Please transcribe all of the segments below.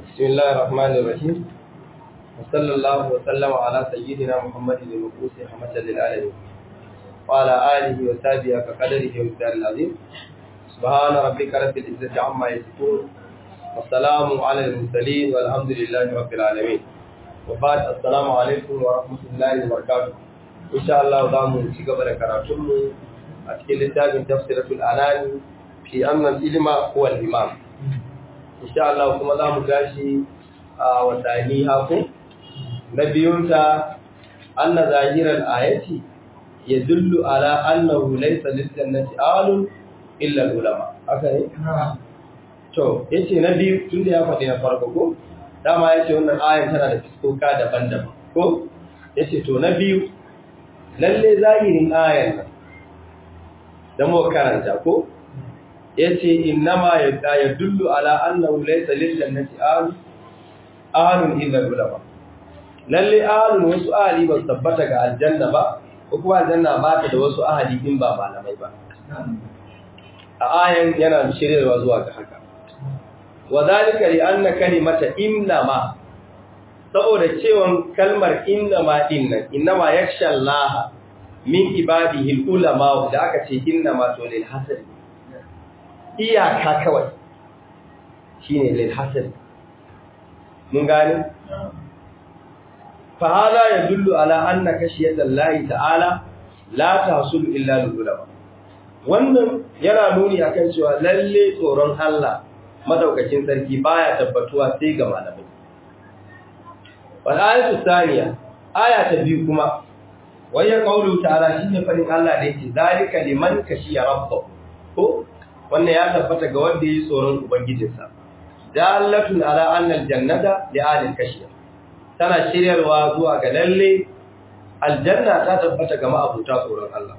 بسم الله الرحمن الرحيم وصلى الله وسلم على سيدنا محمد المبعوث رحمة للعالمين وعلى آله وصحبه كقدره ومقداره العظيم سبحان ربك رب العزة عما يصفون والسلام على المرسلين والحمد لله رب العالمين وبعد السلام عليكم ورحمة الله وبركاته إن شاء الله دامو شكبر كراتم أتكلم لتابع تفسيرة الأناني في أن العلم هو الإمام insha Allah kuma za mu gashi a watanni haku na biyunta anna zahirar ayati ya dullu ala annahu laysa lil-jannati alun illa ulama haka ne to yace na biyu tunda ya faɗi na farko ko dama yace wannan ayan tana da fiskoka daban-daban ko yace to na biyu lalle zahirin ayan nan da mu karanta ko yace innama yadullu ala annahu laysa lil jannati ahli ahlun illa ulama lalle ahlun wasu ahli ba tabbata ga aljanna ba ko kuma aljanna ba ta da wasu ahli din ba malamai ba a ayan yana shiryarwa zuwa ga haka wadhalika li anna kalimata innama saboda cewan kalmar innama dinnan innama yakhsha Allah min ibadihi ulama da aka ce innama to lil hasri iyaka kawai shi ne lilhassan mun gani? fahala ya dullu ala anna kashiyar lahi ta'ala la ta hasulu illa lululama wannan yana nuni akan cewa lalle tsoron Allah madaukakin sarki baya tabbatuwa sai ga malamai wal ayatu thaniya aya ta biyu kuma waya qawlu ta'ala shine farin Allah da yake zalika liman kashiya rabbahu ko wannan ya tabbata ga wanda yi tsoron ubangijinsa dalatun ala annal jannata li alil kashiya tana shiryarwa zuwa ga lalle aljanna ta tabbata ga ma'abuta tsoron Allah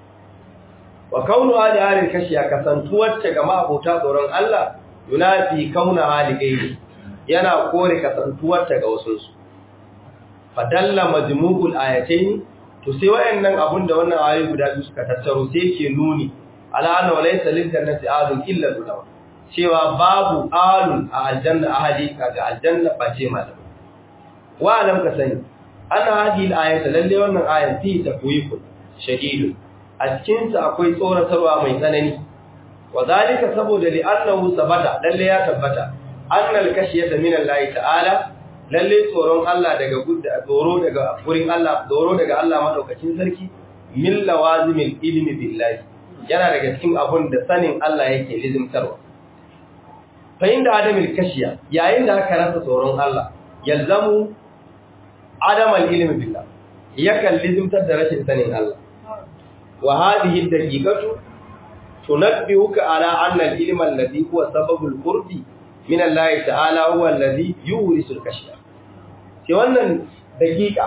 wa kaunu ali alil kashiya kasantuwar ta ga ma'abuta tsoron Allah yunafi kauna hali gairi yana kore kasantuwar ta ga wasu su fadalla majmu'ul ayatayn to sai wayannan abun da wannan ayoyi guda biyu suka tattaro sai ke nuni ala anna walaysa lil jannati alun illa ulama cewa babu alun a aljanna ahadi kaga aljanna face malam wa alam ka sani ana hadhihi al-ayata lalle wannan ayan fi tafwifun shadidun a cikin sa akwai tsoratarwa mai tsanani wa zalika saboda li annahu sabata lalle ya tabbata annal kashiyata min Allah ta'ala lalle tsoron Allah daga gudda tsoro daga gurin Allah tsoro daga Allah madaukakin sarki min lawazimil ilmi billahi yana daga cikin abun da sanin Allah yake lizimtarwa. Fahim da adamil kashiya yayin da aka rasa tsoron Allah, yalzamu adamal ilimin billah, yakan lizimtar da rashin sanin Allah. Wa hadihi daqiqatu tunabbihuka ala anna al-ilma alladhi huwa sababul qurbi min Allah ta'ala huwa alladhi yurisul kashiya. Ke wannan daqiqa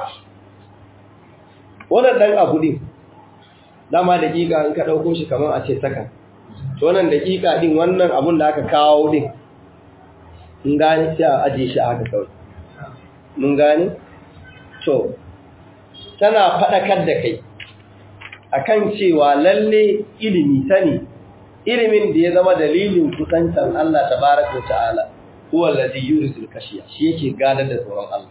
wannan dan abu ne dama daƙiƙa in ka ɗauko shi kamar a ce saka to wannan daƙiƙa ɗin wannan abun da aka kawo ɗin in gane sai a aje shi aka kawai mun gane to tana faɗakar da kai akan cewa lalle ilimi sani ilimin da ya zama dalilin kusantan Allah tabaraka ta'ala huwa allazi yurisul kashiya shi yake gadar da tsoron Allah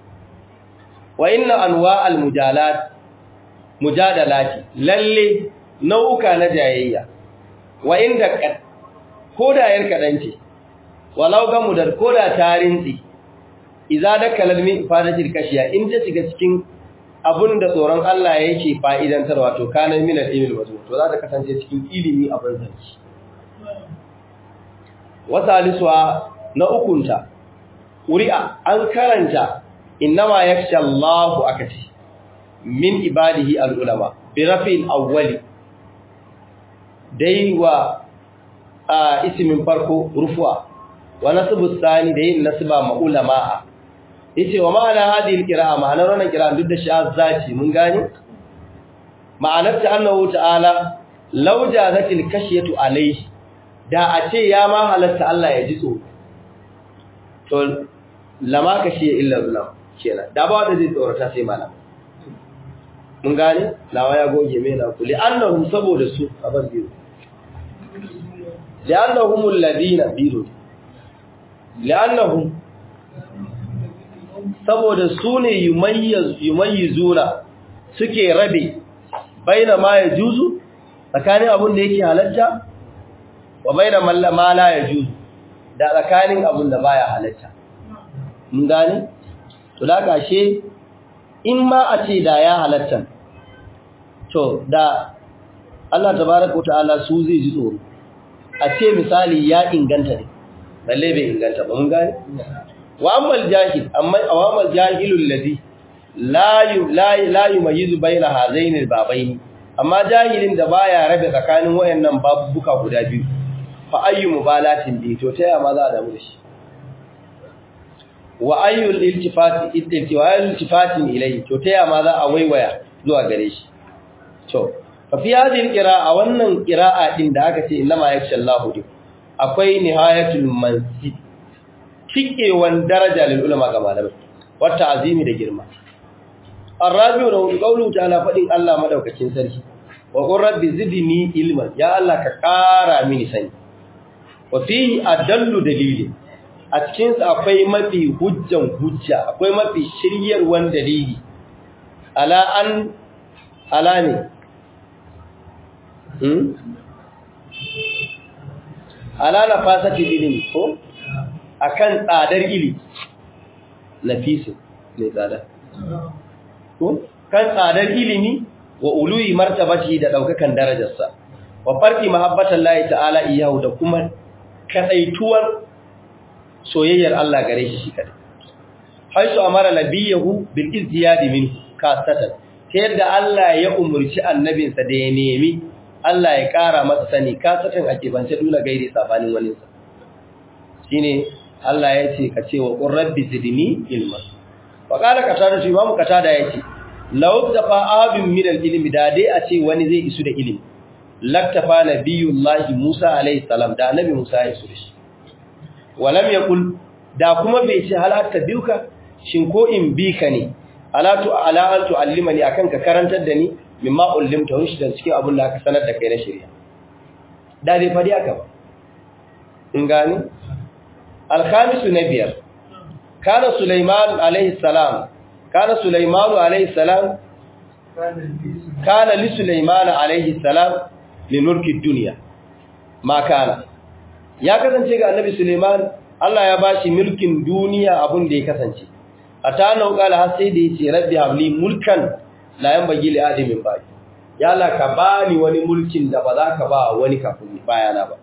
wa inna anwa'al mujalat mujadalati lalle nau'uka na jayayya wa inda koda yar kadanci walau ga mudar koda tarinci idza dakala min ifadatil kashiya in ta shiga cikin abun da tsoron Allah yake fa'idantarwa to kana min al-ilmi wato to za ta kasance cikin ilimi abin zanci wasaliswa na ukunta uri'a an karanta innama yakhsha Allahu akati min ibadihi al'ulama bi rafin awwali dai wa a isimin farko rufuwa wa nasbu sani da yin nasba ma ulama yace wa ma'ana hadhihi alqira'a ma'anar wannan qira'a duk da shazzaci mun gani ma'anar ta annahu ta'ala law jazatil kashiyatu alayhi da a ce ya ma halatta Allah ya ji tsoro to lama kashiya illa billah kenan da ba wanda zai tsorata sai malama mun gane lawa ya goge mai na kuli annahum saboda su abar biyu li'annahum alladhina biru li'annahum saboda su ne yumayyizuna suke rabe baina ma ya juzu tsakanin abin da yake halatta wa baina ma la ya juzu da tsakanin abin da baya halatta mun gane to da kashe in ma a ce da ya halatta to da Allah tabaraka ta'ala su zai ji tsoro a ce misali ya inganta ne balle bai inganta ba mun gane wa ammal jahil amma awamal jahilul ladhi la yu la la yumayizu baina hazaini babaini amma jahilin da baya rabe tsakanin wayannan babuka guda biyu fa ayyu mubalatin bi to taya ma za a damu da shi wa ayyul iltifati iltifatin ilayhi to taya ma za a waiwaya zuwa gare shi to fa fi hadhihi alqira'a wannan qira'a din da aka ce inma yakshallahu din akwai nihayatul mansi cikewan daraja lil ulama ga malamai wata azimi da girma arabiu da qawlu ta'ala fadin Allah madaukakin sarki wa qur rabbi zidni ilman ya Allah ka kara mini sani wa fihi adallu dalili a cikin sa akwai mafi hujjan hujja akwai mafi shiryarwan dalili ala an ala ne hmm ala nafasati ilimi ko akan tsadar ilimi nafisu ne tsada ko kan tsadar ilimi wa uluyi martabati da daukakan darajarsa wa farqi mahabbatan lahi ta'ala iyahu da kuma kadaituwar soyayyar Allah gare shi shi kadai haisu amara nabiyahu bil izdiyad min kasatan ta yadda Allah ya umurci annabinsa da ya nemi Allah ya kara masa sani kasatan ake bance dole gaire sabanin wani sa shine Allah ya ce ka ce wa qur rabbi zidni ilma wa qala qatada shi imamu qatada yace law tafa abin min al-ilmi da dai a ce wani zai isu da ilimi laktafa nabiyullahi Musa alayhi salam da annabi Musa ya isu da shi walam yaqul da kuma bai ce hal biuka shin ko in bi ka ne alatu ala an tuallimani akan ka karantar da ni mimma ullimta rushdan cikin abin da aka sanar da kai na shari'a da bai fadi aka ba in gani alkhamisu na biyar kana sulaiman alayhi salam kana sulaiman alayhi salam kana li sulaiman alayhi salam li mulki dunya ma kana ya kasance ga annabi sulaiman Allah ya bashi mulkin duniya abun da ya kasance ata nau kala har sai da yace rabbi habli mulkan la yanbaghi li adamin ba ya Allah ka bani wani mulkin da ba za ka ba wani kafin bayana ba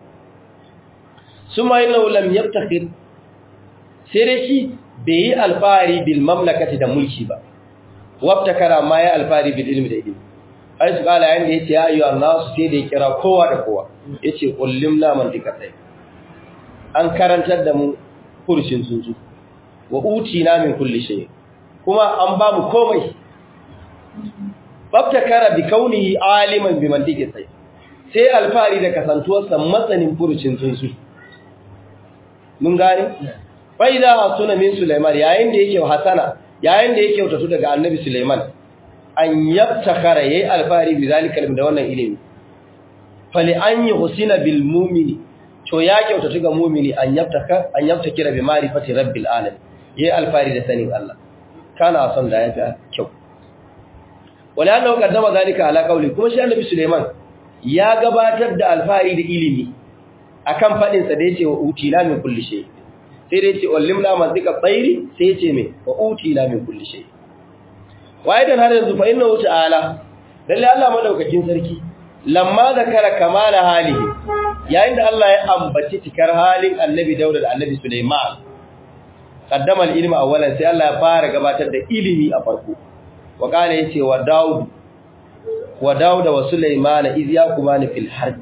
suma inna lam yabtakhir sai dai shi bai yi alfahari bil mamlakati da mulki ba wabtakara ma ya alfahari bil ilmi da ilmi ai su kala yanda yace ya ayyuhan nas sai da ya kira kowa da kowa yace kullimna man dikatai an karantar da mu furshin tsuntsu wa utina min kulli shay kuma an ba mu komai babtakara bi kaunihi aliman bi mantiki sai sai alfari da kasantuwarsa matsanin furucin tsuntsu mun gane fa idza hasuna min sulaiman yayin da yake hasana yayin da yake wutatu daga annabi sulaiman an yabtakara yayi alfari bi zalika da wannan ilimi fali an yuhsina bil mu'mini to ya kyautatu ga mu'mini an yabtaka an yabtakira bi ma'rifati rabbil alamin yayi alfari da sanin Allah kana son da yafi kyau wala annahu qaddama zalika ala qawli kuma shi annabi Suleiman ya gabatar da alfari da ilimi akan fadin sa da yace wa utina min kulli shay sai da yace ullimna mantika tsairi sai yace me wa utina min kulli shay waidan har yanzu fa innahu ta'ala lalle Allah madaukakin sarki lamma zakara kamala halihi yayin da Allah ya ambaci cikar halin annabi Dawud da annabi Sulaiman qaddama al-ilma awwalan sai Allah ya fara gabatar da ilimi a farko wa kana yace wa Dawud wa Dawud wa Sulaiman iz yaqumani fil harb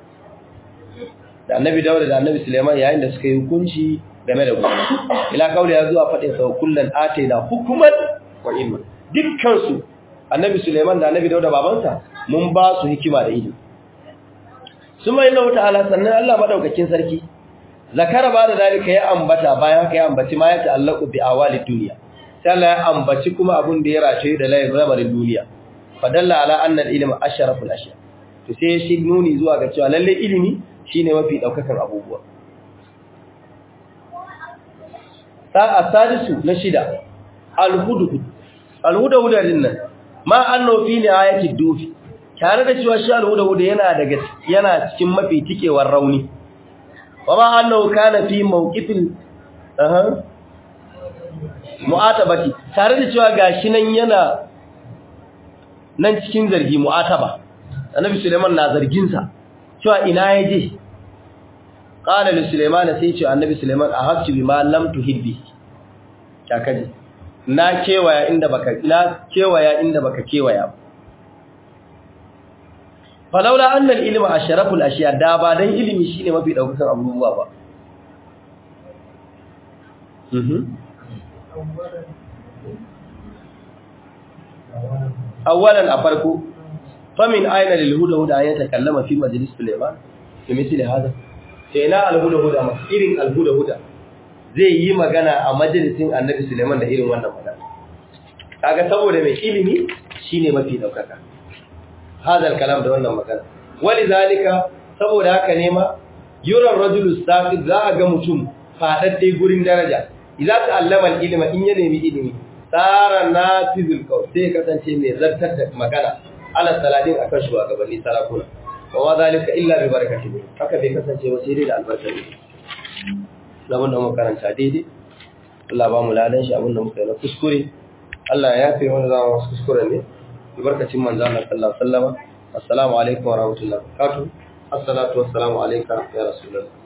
da annabi Dawud da annabi Sulaiman yayin da suka yi hukunci game da gona ila kauli ya zuwa fadin sa kullun ataina hukuman wa ilma dukkan su annabi Sulaiman da annabi Dawud babansa mun ba su hikima da ilimi suma inna ta'ala sannan Allah madaukakin sarki zakara ba da dalika ya ambata bayan haka ya ambaci ma ya ta'allaqu bi awali dunya sai Allah ya ambaci kuma abun da ya race da layin lamarin duniya fadalla ala anna al-ilm asharaful ashya to sai shi nuni zuwa ga cewa lalle ilimi shine mafi daukakan abubuwa asadisu na shida alhudhud alhudhud din nan ma annahu fi ni'ayati dufi tare da cewa shi alhudhud yana daga yana cikin mafi tikewar rauni wa ma annahu kana fi mawqifil aha mu'atabati tare da cewa gashi nan yana nan cikin zargi mu'ataba annabi Suleiman na zargin sa cewa ina yaje qala li Suleiman sai ce annabi Suleiman ahabtu bima lam tuhibbi kaje na kewaya inda baka na kewaya inda baka kewaya falaula anna al-ilma asharaful ashiya da ba dan ilimi shine mafi daukakan abubuwa ba mhm awalan a farko famin aina lil huda huda ya takallama fi majlis Sulaiman fi misli hada sai ina al huda huda ma irin al huda huda zai yi magana a majalisin Annabi Sulaiman da irin wannan magana kaga saboda mai ilimi shine mafi daukaka hadal kalam da wannan magana walizalika saboda haka ne ma yura rajulu saqid za a ga mutum fadadde gurin daraja idza ta'allama al ilma in ya nemi ilimi tsara na fizil kawai sai kasance mai zartar da magana ala saladin akan shugabanni sarakuna wa wa zalika illa bi barakati haka bai kasance ba sai dai da albarka ne zaman da muka karanta daidai Allah ba mu ladan shi abin da muka yi na kuskure Allah ya yafe mana zama wasu kuskure ne barkacin manzo Allah sallallahu alaihi wasallam assalamu alaikum wa rahmatullahi wa barakatuh assalatu wassalamu alayka ya rasulullah